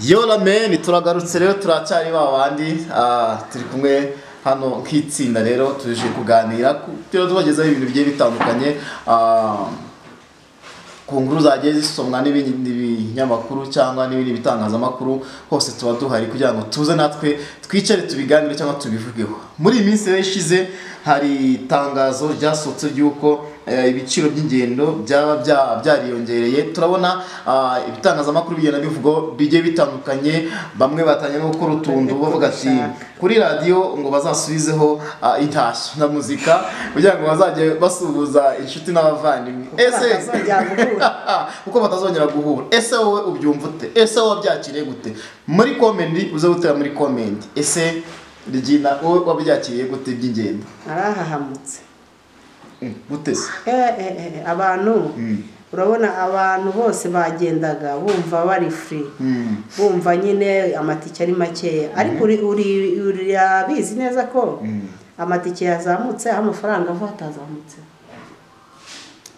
Yola meni turagarutse rero turacyari ba bandi ah, turi kumwe hano nk'itsinda rero tuje kuganira ku- rero tubagezaho ibintu bigiye bitandukanye ah, ku nkuru zagiye zisomwa n'ibindi binyamakuru cyangwa n'ibindi bitangazamakuru hose tuba duhari kugira ngo tuze natwe twicare tubiganire cyangwa tubivugeho muri iyi minsi rero ishize hari itangazo ryasohotse ry'uko eh, ibiciro by'ingendo byaba bya- byariyongereye turabona ah, ibitangazamakuru bigenda bivugaho bigiye bitandukanye bamwe batangiye no gukora utuntu bavuga ati kuri radiyo ngo bazasubizeho ah, intashyo na muzika kugira ngo bazajye basuhuza inshuti n'abavandimwe ese kuko batazongera guhura ese wowe ubyumva ute ese wowe wabyakiriye gute muri komenti uze gutera muri komenti ese rigina wowe wabyakiriye gute by'ingendo arahahamutse Mm, gute se Eh, eh, eh, abantu Mm. urabona abantu bose bagendaga bumva bari free Mm, bumva nyine amatike ari makeya ariko uri- uri- urabizi neza ko mm. amatike yazamutse aho amafaranga ava hatazamutse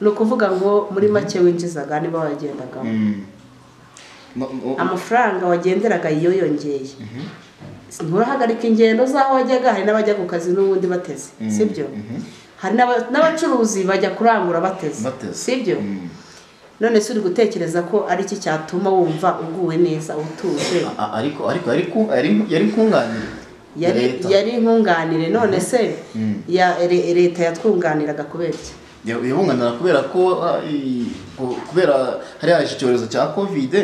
ni ukuvuga ngo muri make winjizaga niba wagendagamo Mm. No, no, amafaranga wagenderaga yoyongeye nturahagarika ingendo z'aho wajyaga hari n'abajya ku kazi n'ubundi bateze sibyo hari n'aba- n'abacuruzi bajya kurangura bateze bateze. sibyo Mm. none se uri gutekereza ko ari iki cyatuma wumva uguwe neza utuje A- a- ariko ariko ariko yari- yari nkunganire yari leta yari inkunganire none se Mm. ya re- leta yatwunganiraga kubera iki yabunganira kubera ko ah, i- ku- kubera hari haje icyorezo cya kovide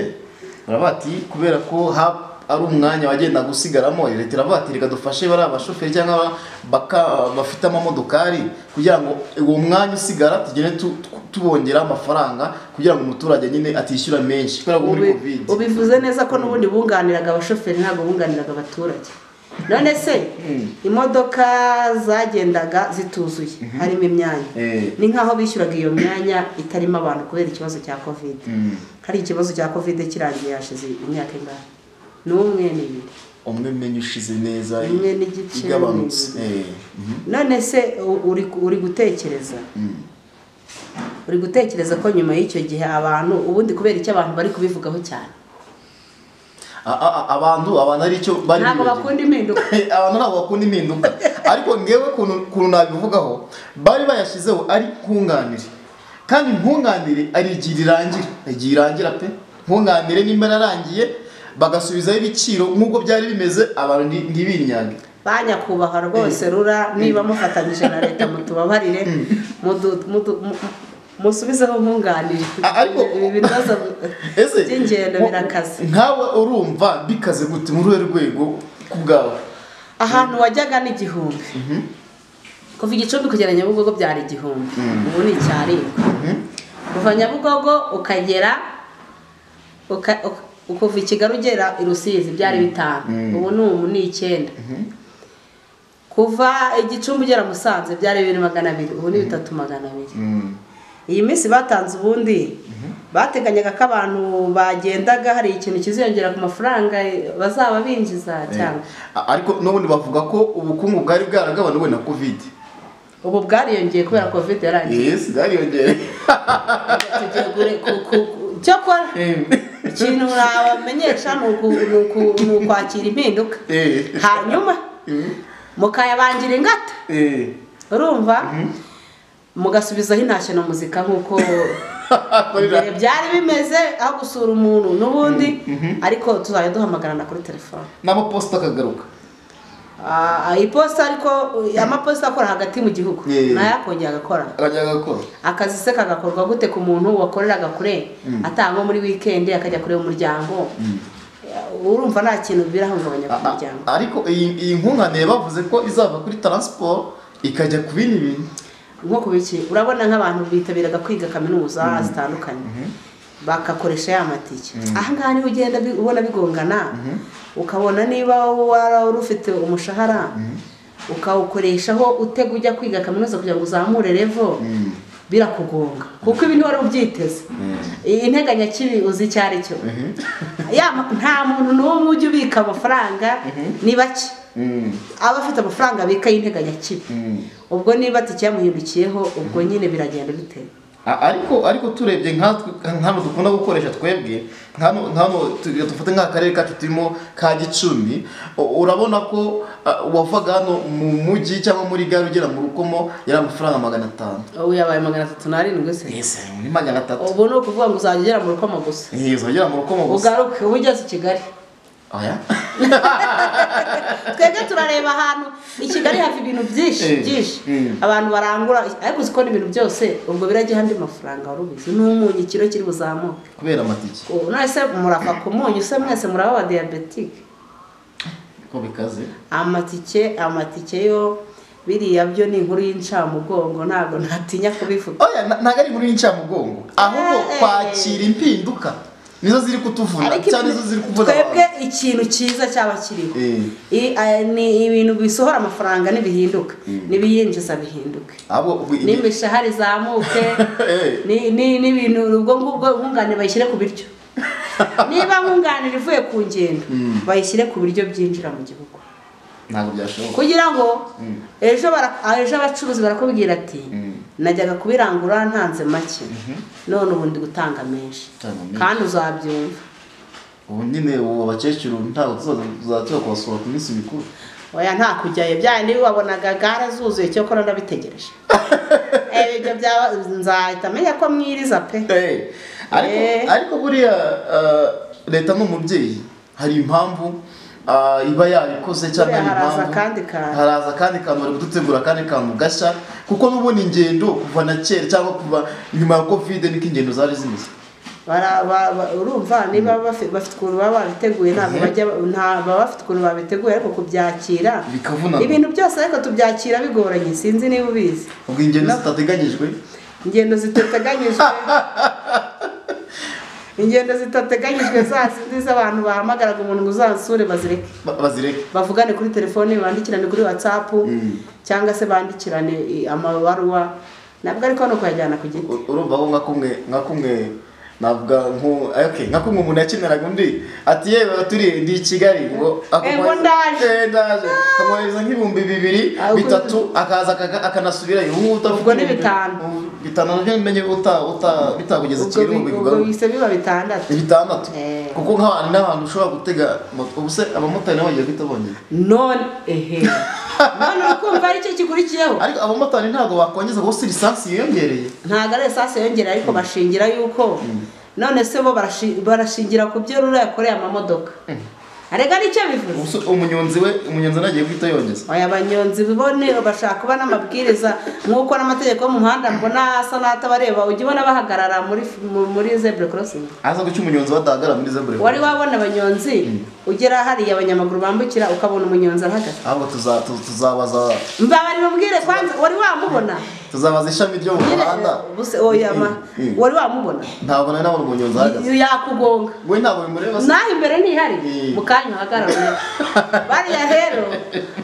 baravuga ati kubera ko ha- ari umwanya wagenda gusigaramo leta iravuga ati reka dufashe bariya bashoferi cyangwa aba- baka- bafite amamodokari kugira ngo uwo mwanya usigara tugende tu- tu- tubongera amafaranga kugira ngo umuturage nyine atishyura menshi kubera ko muri Ubi- kovide ubivuze neza ko n'ubundi bunganiraga abashoferi ntabwo bunganiraga abaturage none se imodoka zagendaga zituzuye harimo imyanya Eh. ni nk'aho bishyuraga iyo myanya itarimo abantu kubera ikibazo cya kovide Mm. hari ikibazo cya kovide kirangiye hashize imyaka ingahe n'umwe n'ibiri umwe menye ushize neza i- Umwe n'igice igabanutse n'ibiri. Eh, mhm. none se u- uri uri gutekereza uri gutekereza ko nyuma y'icyo gihe abantu ubundi kubera icyo abantu bari kubivugaho cyane A- a- a- abantu abantu ari cyo bari ntabwo bibagiwe. bakunda impinduka abantu ntabwo bakunda impinduka ariko ngewe ukuntu ukuntu nabivugaho bari bayashyizeho ari nkunganire kandi nkunganire ari igihe rirangira igihe irangira pe nkunganire nimba yararangiye bagasubizaho ibiciro nk'uko byari bimeze abantu nti- ntibinyange banyakubahwa rwose rura niba mufatanyije na leta mutubabarire mudu- mudu- mu- musubizeho nkunganire A- ariko- ibi bibazo ese by'ingendo mu- birakaze nkawe urumva bikaze gute muri uruhe rwego ku bwawe ahantu wajyaga ni igihumbi kuva igicumbi kugera nyabugogo byari igihumbi ubu ni icyaribwa kuva nyabugogo ukagera uka- uka- kuva i kigali ugera i rusizi byari bitanu ubu ni ubu ni icyenda kuva igicumbi ugera musanze byari bibiri magana abiri ubu ni bitatu magana abiri iyi minsi batanze ubundi bateganyaga ko abantu bagendaga hari ikintu kiziyongera ku mafaranga bazaba binjiza cyangwa A- ariko n'ubundi bavuga ko ubukungu bwari bwaragabanuwe na covid ubu bwariyongeye kubera covid yarangiye yes bwariyongeye tugegure ku- ku- ku- cyokora ikintu wamenyesha ni uku- ni uku- ni ukwakira impinduka Eh. hanyuma mukayabangira ingata Eh. urumva mugasubizaho intashyo na muzika nk'uko mbere byari bimeze aho gusura umuntu n'ubundi ariko tuzajya duhamagarana kuri telefone n'amaposita akagaruka Ah, iposita ariko amaposita akora hagati mu gihugu Eh. nayo akongera agakora akajya agakora akazi se kagakorwa gute ku muntu wakoreraga kure atangwa muri wikendi akajya kureba umuryango urumva nta kintu birahungabanya ku A- a- muryango ariko iyi iyi nkunganire bavuze ko izava kuri taransiporo ikajya ku bindi bintu nko ku biki urabona nk'abantu bitabiraga kwiga kaminuza zitandukanye bagakoresha ya matike aha ngaha niho ugenda bi- ubona bigongana ukabona niba wara wari ufite umushahara ukawukoreshaho utega ujya kwiga kaminuza kugira ngo uzamure revo birakugonga kuko ibi ntiwari ubyiteze iyi nteganyakibi uzi icyo ari cyo Ya ma- nta muntu n'umwe ujya ubika amafaranga ni bake aba afite amafaranga abika y'integanyakibi ubwo niba tikiyamuhindukiyeho ubwo nyine biragenda bitewe A- ariko ariko turebye nkatwe nkano dukunda gukoresha twebwe nkano nkano tu- dufate nk'akarere kacu turimo ka gicumbi u- urabona ko ah, uwavaga hano mu mujyi cyangwa muri gare ugera mu rukomo yari amafaranga magana atanu ubu yabaye magana atatu n'arindwi se ese ni magana atatu ubu ni ukuvuga ngo uzajya ugera mu rukomo gusa Eh, uzagera mu rukomo gusa ugaruke uba ugeze i kigali oya twebwe turareba ahantu i kigali hava ibintu byinshi Eh, byinshi mm. abantu barangura ariko uzi ko n'ibintu byose ubwo birajya ahandi mafaranga wari ubizi n'umunyu ikiro kiri buzamuke kubera amatike ubu none se murava ku munyu se mwese muraba aba diyabetike ko bikaze amatike amatike yo biriya byo ni inkuru y'incamugongo ntabwo ntatinya kubivuga oya na- ntabwo ari muri incamugongo ahubwo Eh. kwakira impinduka nizo ziri kutuvuna ariko cyane nizo ziri ibintu- kuvuna twebwe abantu ikintu cyiza cyaba kiriho Eh. I- aya ni ibintu bisohora amafaranga ntibihinduka n'ibiyinjiza bihinduke abo ubu- n'imishahara izamuke Eh. ni- ni- n'ibintu ubwo ngubwo nkunganire bayishyire ku biryo niba nkunganire ivuye ku ngendo bayishyire ku biryo byinjira mu gihugu ntabwo byashoboka kugira ngo ejo bara- ah, ejo abacuruzi barakubwira ati najyaga kubirangura ntanze make none ubu ndi gutanga menshi Gutanga menshi. kandi uzabyumva ubu nyine ubu abakecuru ntabwo tuzajya kubasura ku minsi mikuru oya nta kujyayo bya niba wabonaga gare zuzuye cyo kora ndabitegereje Eh, ibyo byaba nzahita menya ko mwiriza pe Eh, ariko Eh. ariko buriya ah, leta ni umubyeyi hari impamvu ah, iba yarikoze cyangwa Buriya hari haraza impamvu akandi kantu. haraza akandi kantu bari kudutegura akandi kantu gashya kuko n'ubundi ingendo kuva na kera cyangwa kuva nyuma ya kovide niko ingendo zari zimeze Bara- ba- ba- urumva niba bafi- bafite ukuntu baba babiteguye ntabwo bajya nta- baba bafite ukuntu babiteguye ariko kubyakira bikavunana ibintu byose ariko tubyakira bigoranye sinzi niba ubizi ubwo ingendo No. zitateganyijwe ingendo zitateganyijwe ingendo zitateganyijwe za zindi z'abantu bahamagaraga umuntu ngo uzansure bazireke ba- bazireke bavugane kuri telefone bandikirane kuri watsapu cyangwa se bandikirane i, amabaruwa ntabwo ariko hano kuyajyana ku giti U- urumva ko nka kumwe nka kumwe navuga nko okay nka kumwe umuntu yakeneraga undi ati yewe turi ndi i Kigali ngo Eh, ngo akumwohereza- ndaje." eh ndaje akamwohereza nk'ibihumbi bibiri Ah, uko- bitatu akaza akaka- akanasubirayo ubu ngubu Ubwo ni ibihumbi- bitanu. ubu- bitanu nabyo menye uta uta bitagugeza ubwo Kigali bi- mu ubwo bigarura bise biba bitandatu bitandatu Eh. kuko nk'abantu n'abantu ushobora gutega moto ubu se abamotari nabo bagiye guhita bongera none ehe none urikumva aricyo gikurikiyeho ariko abamotari ntabwo bakongeza gusa lisansi yiyongereye ntabwo ari esase yongera ariko bashingira yuko none se bo barashi- barashingira ku byo rura yakoreye amamodoka arega nicyo bivuze Ubu se umunyonzi we umunyonzi nagiye guhita yongeza aya abanyonzi bibone bashaka kuba n'amabwiriza nk'uko n'amategeko yo mu muhanda mbona asa n'atabareba ujya ubona bahagarara muri mu- muri zebura korosingi aza guca umunyonzi badahagarara muri zebure wari wabona abanyonzi ugera hariya abanyamaguru bambukira ukabona umunyonzi arahagaze ahubwo tuza- tu- tuzabaza mbabari bamubwire kwanza wari wamubona tuzabaza ishami ryo mu Nyine, muhanda buse- oya ma Mm. wari wamubona ntabwo nari nabona umunyonzi ahagaze yakugonga we ntabwo bimureba se naho imbere ntihari Mm. mu kanya uhagarara bariya rero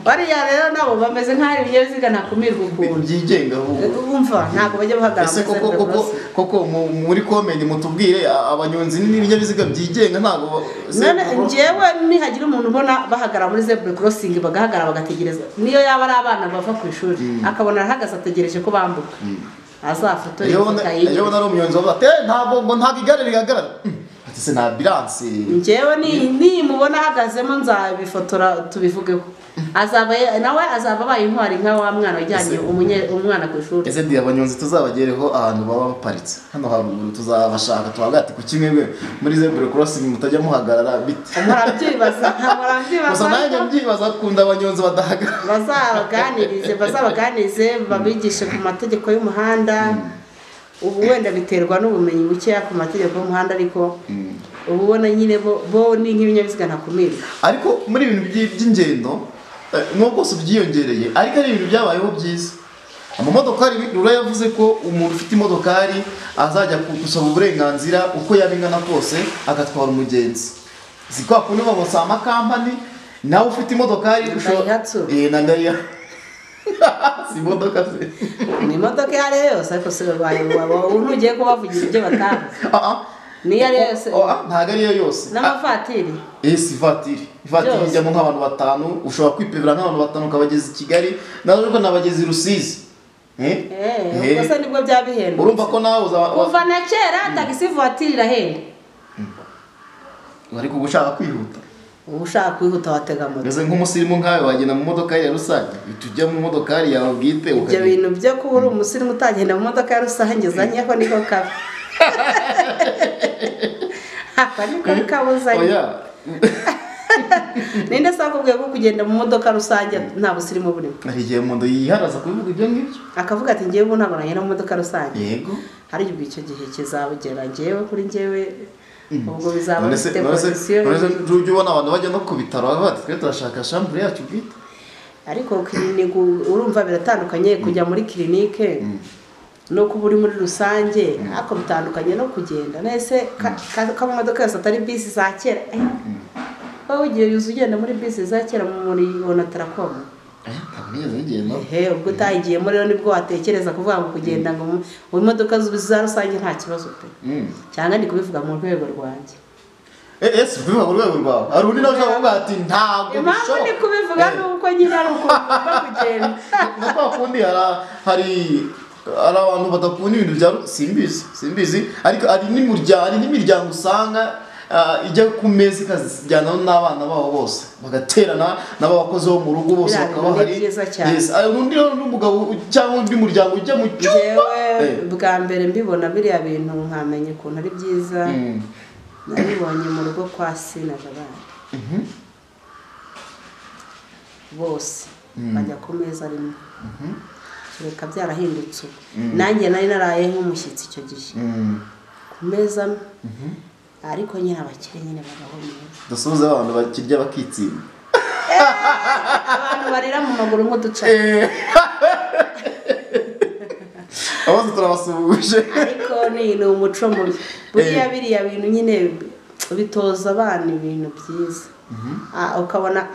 bariya rero nabo bameze nk'aho ibinyabiziga ntakumirwa ukuntu byigenga ahubwo wumva ntabwo bajya bahagarara ese muri koko zebura koko crossing. koko mu- muri komenti mutubwire a- abanyonzi n'ibinyabiziga byigenga ntabwo ba- se- none njyewe nihagira umuntu ubona bahagarara muri zebura crossing bagahagarara bagategereza niyo yaba ari abana bava ku ishuri akabona arahagaze ategereje ko bambuka azafotora iyo ifoto ubona- iyo ayinyuma ubona ari umunyonzi bavuga ati "Eh, ntabwo ngo ntabwo igare rihagarara Mm. ati se nta biransi njyewe ni nimubona ahagazemo nzabifotora tubivugeho azaba ye- nawe azaba abaye intwari nka wa mwana wajyanye Ese- umunye- umwana ku ishuri ese ndi abanyonzi tuzabagereho ahantu baba baparitse hano haruguru tuzabashaka tubavuga ati ku kimwe mwe muri zebura korosingi mutajya muhagarara bite murabyibaza murabyibaza gusa nanjye ariko mbyibaza akunda abanyonzi badahagarara bazabaganirize bazabaganirize babigishe ku mategeko y'umuhanda ubu wenda biterwa n'ubumenyi bukeya ku mategeko y'umuhanda ariko ubu ubona nyine bo bo ni nk'ibinyabiziga ntakumirwa ariko muri ibintu by'i- by'ingendo eh, nubwo bwose byiyongereye ariko ari ibintu byabayeho byiza amamodokari rura yavuze ko umuntu ufite imodokari azajya ku- gusaba uburenganzira uko yaba ingana kose agatwara umugenzi si kwa kundi bamusa amakampani nawe ufite imodokari Daihatsu. Eh, na daya si imodoka se ni imodoka iyo ari yo yose ariko se ntugiye kubavugira ibyo batavuze Ah, ah. niyo ari yo yose Oh, ah, ntabwo ariyo yose n'amavatiri Eh, si ivatiri ivatiri Byose. ijyamo nk'abantu batanu ushobora kwipebera nk'abantu batanu ukabageza i kigali nawe ariko nabageza i rusizi Eh? Eh, Eh. ubwo se nibwo byaba bihendutse urumva ko nawe uzaba kuva na kera tagisi vuwatiri irahenda ariko uba ushaka kwihuta uba ushaka kwihuta watega moto meze nk'umusirimu nkawe wagenda mu modokari ya rusange uhita ujya mu modokari yawe bwite ibyo ukagenda. bintu byo kuba uri umusirimu utagenda mu modoka ya rusange uzanyeho niko kaba aka niko kaba uzanye oya ninde se wakubwiye ko kugenda mu modoka rusange nta busirimu burimo hari igihe umuntu yiharaza kubivuga ibyo ngibyo akavuga ati ngewe ubu ntabwo nagenda mu modoka rusange yego hari ubwo icyo gihe kizabugera ngewe kuri ngewe ubwo bizaba none se bifite none se pozisiyo none se ujya ubona abantu bajya no ku bitaro baba bati twe turashaka shambure yacu bwite ariko kirinike urumva biratandukanye kujya muri kirinike no kuba uri muri rusange ariko bitandukanye no kugenda nese ka- ka- kamodoka yose atari bisi za kera Eh, wowe igihe yuzuye ugenda muri bisi za kera muri onatarakoma Eh, ntabwo nigeze bigenda ehe ubwo utayigiyemo rero nibwo watekereza kuvuga ngo kugenda ngo mu- mu modoka z- za rusange nta kibazo pe cyangwa ndi kubivuga mu rwego rwanjye ese bivuga ku rwego rwawe hari undi nawe ushaka kuvuga ati ntabwo impamvu ndi bishoboka kubivuga Eh. ni uko nyine ari ukuntu ngomba kugenda na kwa kundi hari- hari hari abantu badakunda ibintu bya ru- simbizi simbizi ariko hari n'imiryango hari n'imiryango usanga ah, ijya ku meza ikazijyanaho n'abana babo bose bagaterana n'abakozi bo mu rugo bose Biriya bakaba bintu ni hari byiza cyane. Yes, hari undi rero n'umugabo u- cyangwa undi muryango ujya mu cyumba Njyewe Eh. bwa mbere mbibona biriya bintu nkamenya ukuntu ari byiza Mm. nabibonye mu rugo kwa sina jabana bose bajya ku meza rimwe kereka byarahindutse ubu nanjye nari naraye nk'umushyitsi icyo gihe Mm. ku meza amwe ariko nyine abakire nyine babaho neza dusuhuze abantu bakirya bakitsinda abantu barira mu maguru nk'uduca Eh. abazo turabasuhuje ariko ni ni umuco mubi buriya Eh. biriya bintu nyine bitoza abana ibintu byiza Ah, ukabona